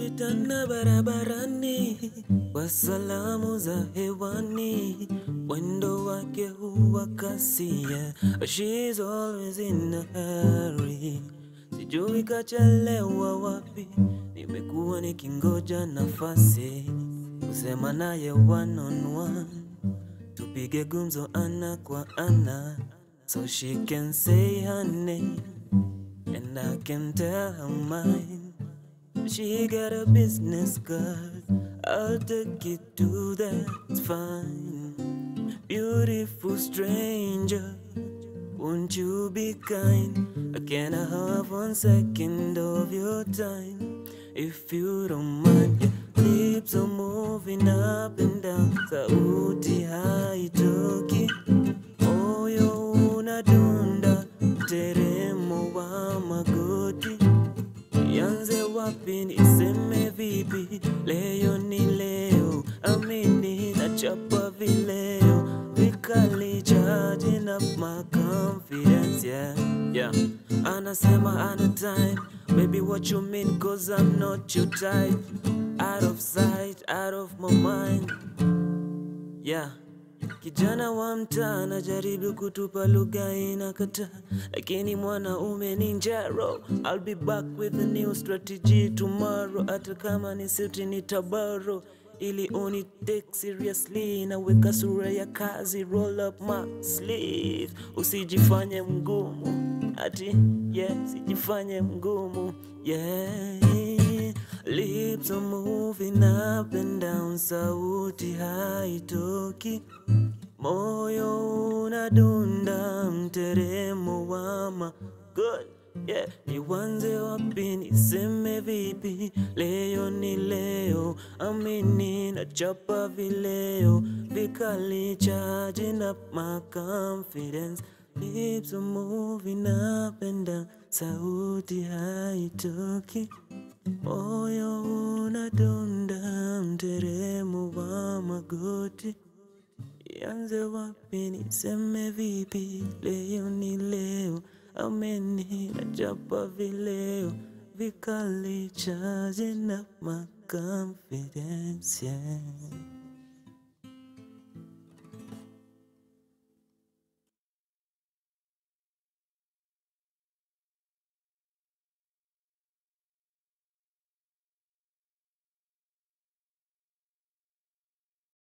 Tulipitana barabarani kwa salamu za hewani, mwendo wake huwa kasi, yeah. She's always in a hurry. Sijui kachelewa wapi, nimekuwa nikingoja nafasi kusema naye one on one, tupige gumzo ana kwa ana, so she can say her name and I can tell her mine. She got a business card, I'll take it to that's fine. Beautiful stranger, won't you be kind? I can I have one second of your time, if you don't mind. Your lips are moving up and down, sauti haitoki, moyo unadunda, mteremo wa magoti. Nianze wapi niseme vipi? Leo ni leo, amini nachapa vileo vikali, charging up my confidence, yeah, yeah. Anasema ana time, baby what you mean? Cause I'm not your type, out of sight, out of my mind, yeah. Kijana wa mtaa anajaribu kutupa lugha inakata, lakini mwanaume ni njaro. I'll be back with a new strategy tomorrow, hata kama ni suti ni tabaro ili uni take seriously, naweka sura ya kazi, roll up my sleeve, usijifanye mgumu ati yeah, sijifanye mgumu yeah. Lips are moving up and down, sauti haitoki, moyo unadunda, mteremo wa ma good yeah. Niwanze wapi niseme vipi? Leo ni leo, amini nachapa vileo vikali, charging up my confidence. Lips are moving up and down, sauti haitoki, moyo unadunda, mteremo wa magoti. Ianze wapi niseme vipi? Leo ni leo, ameni nachapa vileo vikali, charging up my confidence, yeah.